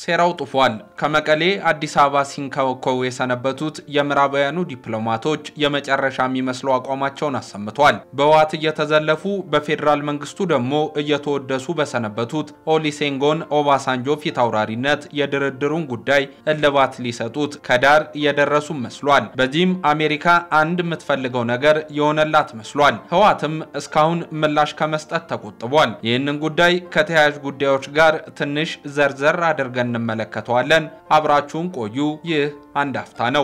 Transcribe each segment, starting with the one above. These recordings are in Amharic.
ሴራው ጥፏል። ከመቀሌ አዲስ አበባ ሲንከወከው የሰነበቱት የምዕራባውያኑ ዲፕሎማቶች የመጨረሻ የሚመስለው አቋማቸውን አሰምተዋል። በህወሓት እየተዘለፉ በፌዴራል መንግስቱ ደግሞ እየተወደሱ በሰነበቱት ኦሊሴንጎን ኦባሳንጆ ፊት አውራሪነት የድርድሩን ጉዳይ እልባት ሊሰጡት ከዳር እየደረሱ መስሏል። በዚህም አሜሪካ አንድ የምትፈልገው ነገር የሆነላት መስሏል። ህወሓትም እስካሁን ምላሽ ከመስጠት ተቆጥቧል። ይህንን ጉዳይ ከተያያዥ ጉዳዮች ጋር ትንሽ ዘርዘር አድርገን እንመለከተዋለን። አብራችሁን ቆዩ። ይህ አንድ አፍታ ነው።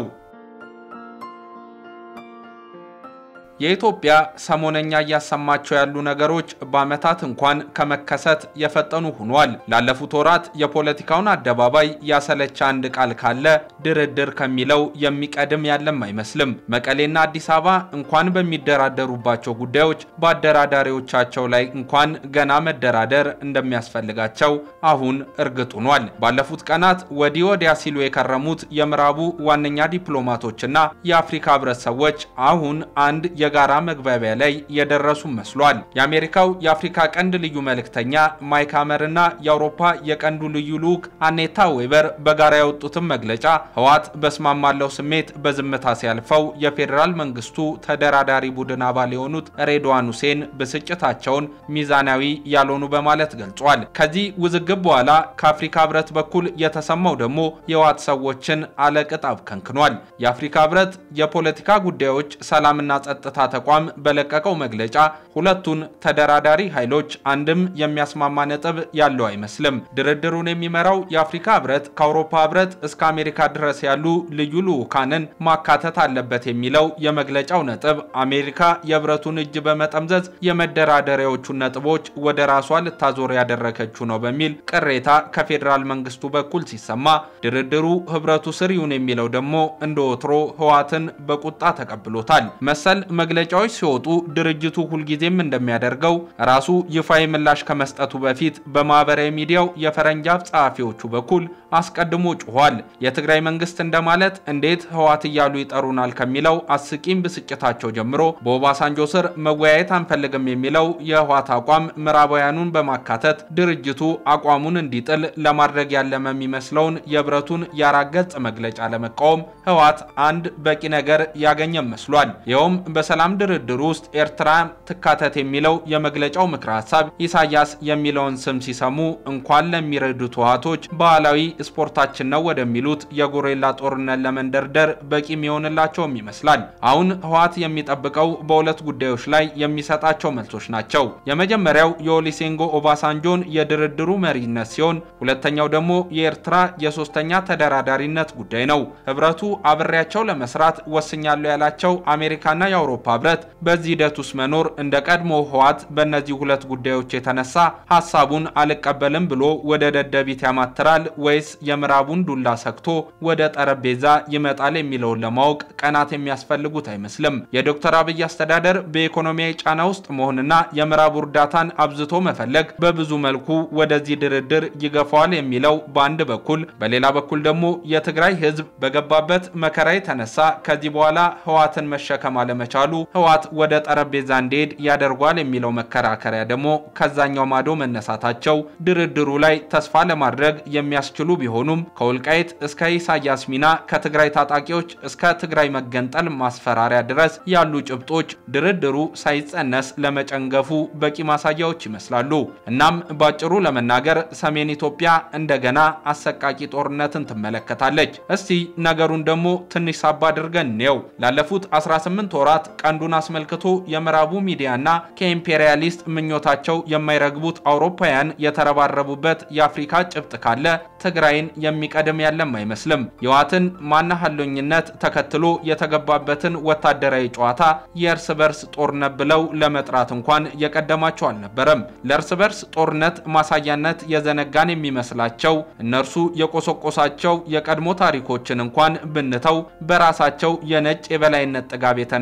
የኢትዮጵያ ሰሞነኛ እያሰማቸው ያሉ ነገሮች በዓመታት እንኳን ከመከሰት የፈጠኑ ሆኗል። ላለፉት ወራት የፖለቲካውን አደባባይ ያሰለቸ አንድ ቃል ካለ ድርድር ከሚለው የሚቀድም ያለም አይመስልም። መቀሌና አዲስ አበባ እንኳን በሚደራደሩባቸው ጉዳዮች በአደራዳሪዎቻቸው ላይ እንኳን ገና መደራደር እንደሚያስፈልጋቸው አሁን እርግጥ ሆኗል። ባለፉት ቀናት ወዲህ ወዲያ ሲሉ የከረሙት የምዕራቡ ዋነኛ ዲፕሎማቶችና የአፍሪካ ህብረት ሰዎች አሁን አንድ የጋራ መግባቢያ ላይ የደረሱ መስሏል። የአሜሪካው የአፍሪካ ቀንድ ልዩ መልእክተኛ ማይክ ሀመር እና የአውሮፓ የቀንዱ ልዩ ልዑክ አኔታ ዌበር በጋራ ያወጡትን መግለጫ ህወሓት በስማማለው ስሜት በዝምታ ሲያልፈው የፌዴራል መንግስቱ ተደራዳሪ ቡድን አባል የሆኑት ሬድዋን ሁሴን ብስጭታቸውን ሚዛናዊ ያልሆኑ በማለት ገልጿል። ከዚህ ውዝግብ በኋላ ከአፍሪካ ህብረት በኩል የተሰማው ደግሞ የህወሓት ሰዎችን አለቅጥ አብከንክኗል። የአፍሪካ ህብረት የፖለቲካ ጉዳዮች ሰላምና ጸጥታ ተቋም በለቀቀው መግለጫ ሁለቱን ተደራዳሪ ኃይሎች አንድም የሚያስማማ ነጥብ ያለው አይመስልም። ድርድሩን የሚመራው የአፍሪካ ህብረት ከአውሮፓ ህብረት እስከ አሜሪካ ድረስ ያሉ ልዩ ልዑካንን ማካተት አለበት የሚለው የመግለጫው ነጥብ አሜሪካ የህብረቱን እጅ በመጠምዘዝ የመደራደሪያዎቹን ነጥቦች ወደ ራሷ ልታዞር ያደረገችው ነው በሚል ቅሬታ ከፌዴራል መንግስቱ በኩል ሲሰማ፣ ድርድሩ ህብረቱ ስር ይሁን የሚለው ደግሞ እንደ ወትሮ ህወሓትን በቁጣ ተቀብሎታል። መሰል መግለጫዎች ሲወጡ ድርጅቱ ሁልጊዜም እንደሚያደርገው ራሱ ይፋዊ ምላሽ ከመስጠቱ በፊት በማህበራዊ ሚዲያው የፈረንጅ አፍ ጸሐፊዎቹ በኩል አስቀድሞ ጩኋል። የትግራይ መንግስት እንደማለት እንዴት ህወሓት እያሉ ይጠሩናል ከሚለው አስቂም ብስጭታቸው ጀምሮ በኦባሳንጆ ስር መወያየት አንፈልግም የሚለው የህወሓት አቋም ምዕራባውያኑን በማካተት ድርጅቱ አቋሙን እንዲጥል ለማድረግ ያለመ የሚመስለውን የህብረቱን የአራት ገጽ መግለጫ ለመቃወም ህወሓት አንድ በቂ ነገር ያገኘ መስሏል። ይኸውም በሰላም ድርድር ውስጥ ኤርትራ ትካተት የሚለው የመግለጫው ምክረ ሀሳብ ኢሳያስ የሚለውን ስም ሲሰሙ እንኳን ለሚረዱት ህወሓቶች ባህላዊ ስፖርታችን ነው ወደሚሉት የጎሬላ ጦርነት ለመንደርደር በቂ የሚሆንላቸውም ይመስላል። አሁን ህወሓት የሚጠብቀው በሁለት ጉዳዮች ላይ የሚሰጣቸው መልሶች ናቸው። የመጀመሪያው የኦሊሴንጎ ኦባሳንጆን የድርድሩ መሪነት ሲሆን፣ ሁለተኛው ደግሞ የኤርትራ የሶስተኛ ተደራዳሪነት ጉዳይ ነው። ህብረቱ አብሬያቸው ለመስራት ወስኛለሁ ያላቸው አሜሪካና የአውሮፓ ህብረት በዚህ ሂደት ውስጥ መኖር እንደ ቀድሞ ህወሓት በእነዚህ ሁለት ጉዳዮች የተነሳ ሀሳቡን አልቀበልም ብሎ ወደ ደደቢት ያማትራል ወይስ የምዕራቡን ዱላ ሰክቶ ወደ ጠረጴዛ ይመጣል የሚለውን ለማወቅ ቀናት የሚያስፈልጉት አይመስልም። የዶክተር አብይ አስተዳደር በኢኮኖሚያዊ ጫና ውስጥ መሆንና የምዕራቡ እርዳታን አብዝቶ መፈለግ በብዙ መልኩ ወደዚህ ድርድር ይገፋዋል የሚለው በአንድ በኩል፣ በሌላ በኩል ደግሞ የትግራይ ህዝብ በገባበት መከራ የተነሳ ከዚህ በኋላ ህወሓትን መሸከም አለመቻሉ ህወሓት ወደ ጠረጴዛ እንዲሄድ ያደርጓል የሚለው መከራከሪያ ደግሞ ከዛኛው ማዶ መነሳታቸው ድርድሩ ላይ ተስፋ ለማድረግ የሚያስችሉ ቢሆኑም ከወልቃይት እስከ ኢሳያስ ሚና ከትግራይ ታጣቂዎች እስከ ትግራይ መገንጠል ማስፈራሪያ ድረስ ያሉ ጭብጦች ድርድሩ ሳይጸነስ ለመጨንገፉ በቂ ማሳያዎች ይመስላሉ። እናም ባጭሩ ለመናገር ሰሜን ኢትዮጵያ እንደገና አሰቃቂ ጦርነትን ትመለከታለች። እስቲ ነገሩን ደግሞ ትንሽ ሳባ አድርገን እንየው። ላለፉት 18 ወራት ቀንዱን አስመልክቶ የምዕራቡ ሚዲያና ከኢምፔሪያሊስት ምኞታቸው የማይረግቡት አውሮፓውያን የተረባረቡበት የአፍሪካ ጭብጥ ካለ ትግራይን የሚቀድም ያለም አይመስልም። የህወሓትን ማናሃሎኝነት ተከትሎ የተገባበትን ወታደራዊ ጨዋታ የእርስ በርስ ጦርነት ብለው ለመጥራት እንኳን የቀደማቸው አልነበረም። ለእርስ በርስ ጦርነት ማሳያነት የዘነጋን የሚመስላቸው እነርሱ የቆሰቆሳቸው የቀድሞ ታሪኮችን እንኳን ብንተው በራሳቸው የነጭ የበላይነት ጥጋብ የተነሳ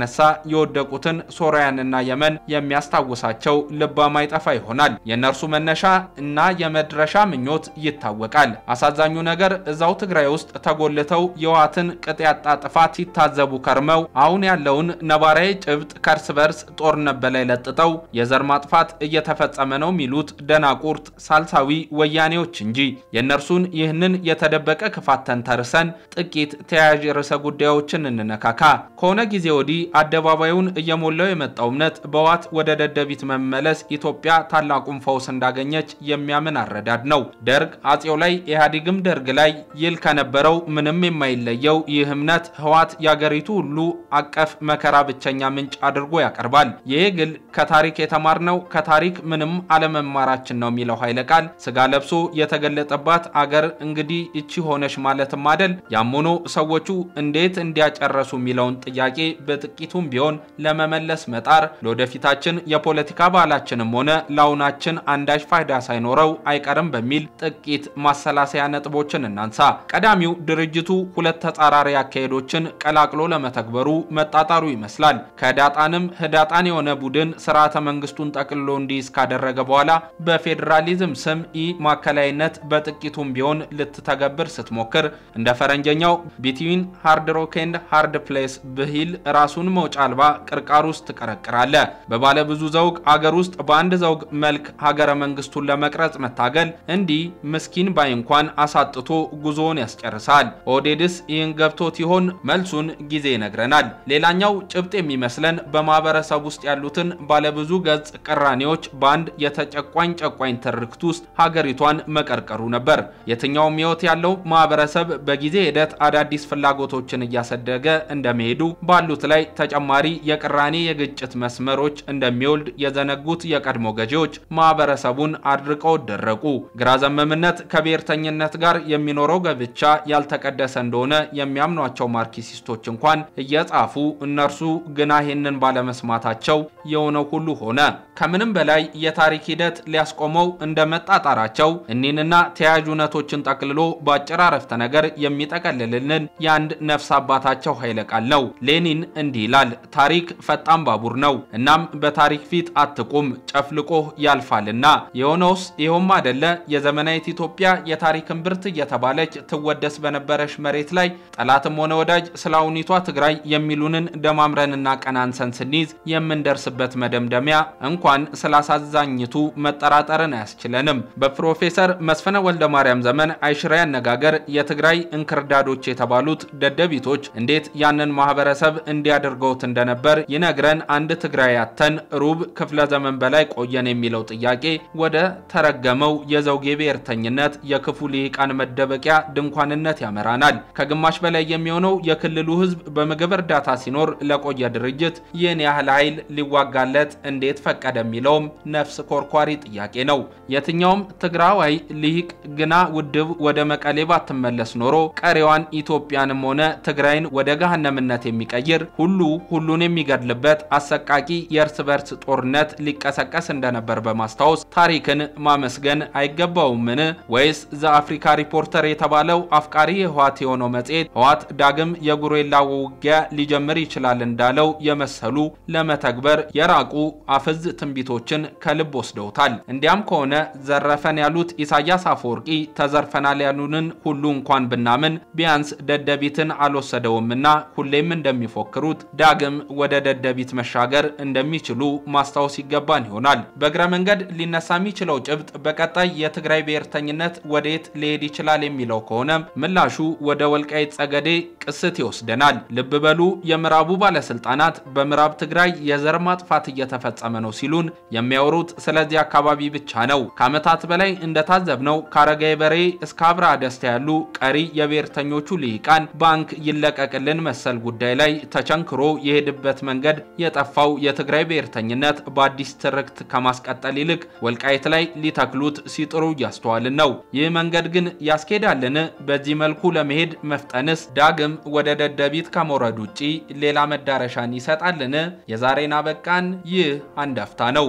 የወደቁትን ሶሪያንና የመን የሚያስታውሳቸው ልባ ማይጠፋ ይሆናል። የእነርሱ መነሻ እና የመድረሻ ምኞት ይታወቃል። አሳዛኙ ነገር እዛው ትግራይ ውስጥ ተጎልተው የዋትን ቅጥ ያጣ ጥፋት ሲታዘቡ ከርመው አሁን ያለውን ነባራዊ ጭብጥ ከእርስ በርስ ጦርነት በላይ ለጥጠው የዘር ማጥፋት እየተፈጸመ ነው የሚሉት ደናቁርት ሳልሳዊ ወያኔዎች እንጂ የእነርሱን ይህንን የተደበቀ ክፋት ተንተርሰን ጥቂት ተያያዥ ርዕሰ ጉዳዮችን እንነካካ። ከሆነ ጊዜ ወዲህ አደባባዩን እየሞላው የመጣው እምነት በዋት ወደ ደደቢት መመለስ ኢትዮጵያ ታላቁን ፈውስ እንዳገኘች የሚያምን አረዳድ ነው። ደርግ አጼው ላይ ኢህአዴግም ደርግ ላይ ይል ከነበረው ምንም የማይለየው ይህ እምነት ህዋት የአገሪቱ ሁሉ አቀፍ መከራ ብቸኛ ምንጭ አድርጎ ያቀርባል። ይህ ግል ከታሪክ የተማርነው ከታሪክ ምንም አለመማራችን ነው የሚለው ኃይለ ቃል ስጋ ለብሶ የተገለጠባት አገር እንግዲህ እቺ ሆነች ማለትም አደል። ያም ሆኖ ሰዎቹ እንዴት እንዲያጨረሱ የሚለውን ጥያቄ በጥቂቱም ቢሆን ለመመለስ መጣር ለወደፊታችን የፖለቲካ ባህላችንም ሆነ ለአሁናችን አንዳች ፋይዳ ሳይኖረው አይቀርም በሚል ጥቂት ማሰላሰያ ነጥቦችን እናንሳ። ቀዳሚው ድርጅቱ ሁለት ተጻራሪ አካሄዶችን ቀላቅሎ ለመተግበሩ መጣጣሩ ይመስላል። ከህዳጣንም ህዳጣን የሆነ ቡድን ስርዓተ መንግስቱን ጠቅልሎ እንዲይዝ ካደረገ በኋላ በፌዴራሊዝም ስም ኢ ማዕከላዊነት በጥቂቱም ቢሆን ልትተገብር ስትሞክር እንደ ፈረንጀኛው ቢትዊን ሃርድ ሮክ ኤንድ ሃርድ ፕሌስ ብሂል ራሱን መውጫ አልባ ቅርቃር ውስጥ ትቀረቅራለ። በባለ ብዙ ዘውግ አገር ውስጥ በአንድ ዘውግ መልክ ሀገረ መንግስቱን ለመቅረጽ መታገል እንዲህ ምስኪን ባይ እንኳን አሳጥቶ ጉዞውን ያስጨርሳል። ኦህዴድስ ይህን ገብቶት ይሆን? መልሱን ጊዜ ይነግረናል። ሌላኛው ጭብጥ የሚመስለን በማህበረሰብ ውስጥ ያሉትን ባለብዙ ገጽ ቅራኔዎች በአንድ የተጨቋኝ ጨቋኝ ትርክት ውስጥ ሀገሪቷን መቀርቀሩ ነበር። የትኛውም ህይወት ያለው ማህበረሰብ በጊዜ ሂደት አዳዲስ ፍላጎቶችን እያሰደገ እንደመሄዱ ባሉት ላይ ተጨማሪ የቅራኔ የግጭት መስመሮች እንደሚወልድ የዘነጉት የቀድሞ ገዢዎች ማህበረሰቡን አድርቀው ደረቁ። ግራ ዘመምነት ከብሔርተኝነት ጋር የሚኖረው ገብቻ ያልተቀደሰ እንደሆነ የሚያምኗቸው ማርክሲስቶች እንኳን እየጻፉ እነርሱ ግና ይህንን ባለመስማታቸው የሆነው ሁሉ ሆነ። ከምንም በላይ የታሪክ ሂደት ሊያስቆመው እንደመጣጣራቸው እኒህንና ተያያዥ እውነቶችን ጠቅልሎ በአጭር አረፍተ ነገር የሚጠቀልልልን የአንድ ነፍስ አባታቸው ኃይለ ቃል ነው። ሌኒን እንዲህ ይላል፣ ታሪክ ፈጣን ባቡር ነው። እናም በታሪክ ፊት አትቁም፣ ጨፍልቆህ ያልፋልና። የሆነውስ ይኸውም አደለ። የዘመናዊት ኢትዮጵያ የታሪክ እምብርት እየተባለች ትወደስ በነበረች መሬት ላይ ጠላትም ሆነ ወዳጅ ስለ አሁኒቷ ትግራይ የሚሉንን ደማምረንና ቀናንሰን ስንይዝ የምንደርስበት መደምደሚያ እንኳን ስላሳዛኝቱ መጠራጠርን አያስችለንም። በፕሮፌሰር መስፍነ ወልደ ማርያም ዘመን አይሽሬ አነጋገር የትግራይ እንክርዳዶች የተባሉት ደደቢቶች እንዴት ያንን ማህበረሰብ እንዲያደርገውት እንደነበር ይነግረን አንድ ትግራይ ያተን ሩብ ክፍለ ዘመን በላይ ቆየን የሚለው ጥያቄ ወደ ተረገመው የዘውጌ ብሔርተኝነት የክፉ ልሂቃን መደበቂያ ድንኳንነት ያመራናል። ከግማሽ በላይ የሚሆነው የክልሉ ህዝብ በምግብ እርዳታ ሲኖር ለቆየ ድርጅት ይህን ያህል ኃይል ሊዋጋለት እንዴት ፈቀደ የሚለውም ነፍስ ኮርኳሪ ጥያቄ ነው። የትኛውም ትግራዋይ ልሂቅ ግና ውድብ ወደ መቀሌ ባትመለስ ኖሮ ቀሪዋን ኢትዮጵያንም ሆነ ትግራይን ወደ ገሃነምነት የሚቀይር ሁሉ ሁሉን የሚገድልበት አሰቃቂ የእርስ በርስ ጦርነት ሊቀሰቀስ እንደነበር በማስታወስ ታሪክን ማመስገን አይገባውምን? ወይስ ዘአፍሪካ ሪፖርተር የተባለው አፍቃሪ የህዋት የሆነው መጽሔት ህዋት ዳግም የጉሬላ ውጊያ ሊጀምር ይችላል እንዳለው የመሰሉ ለመተግበር የራቁ አፍዝ ትንቢቶችን ከልብ ወስደውታል። እንዲያም ከሆነ ዘረፈን ያሉት ኢሳያስ አፈወርቂ ተዘርፈናል ያሉንን ሁሉ እንኳን ብናምን ቢያንስ ደደቢትን አልወሰደውምና ሁሌም እንደሚፎክሩት ዳግም ወደ ደደቢት መሻገር እንደሚችሉ ማስታወስ ይገባን ይሆናል። በእግረ መንገድ ሊነሳ የሚችለው ጭብጥ በቀጣይ የትግራይ ብሔርተኝነት ወደየት ሊሄድ ይችላል የሚለው ከሆነ ምላሹ ወደ ወልቃይት ጸገዴ ቅስት ይወስደናል። ልብ በሉ የምዕራቡ ባለስልጣናት በምዕራብ ትግራይ የዘር ማጥፋት እየተፈጸመ ነው ሲሉን የሚያወሩት ስለዚህ አካባቢ ብቻ ነው። ከዓመታት በላይ እንደታዘብነው ከአረጋይ በሬ እስከ አብርሃ ደስታ ያሉ ቀሪ የብሔርተኞቹ ልሂቃን ባንክ ይለቀቅልን መሰል ጉዳይ ላይ ተቸንክሮ የሄድበት መንገድ የጠፋው የትግራይ ብሔርተኝነት በአዲስ ትርክት ከማስቀጠል ይልቅ ወልቃይት ላይ ሊተክሉት ሲጥሩ እያስተዋልን ነው። ይህ መንገድ ግን ያስኬዳልን? በዚህ መልኩ ለመሄድ መፍጠንስ ዳግም ወደ ደደቢት ከመውረድ ውጪ ሌላ መዳረሻን ይሰጣልን? የዛሬን አበቃን። ይህ አንድ አፍታ ነው።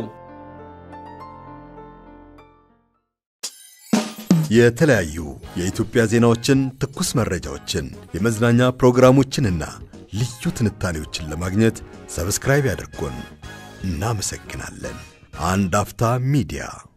የተለያዩ የኢትዮጵያ ዜናዎችን፣ ትኩስ መረጃዎችን፣ የመዝናኛ ፕሮግራሞችንና ልዩ ትንታኔዎችን ለማግኘት ሰብስክራይብ ያድርጉን። እናመሰግናለን። አንድ አፍታ ሚዲያ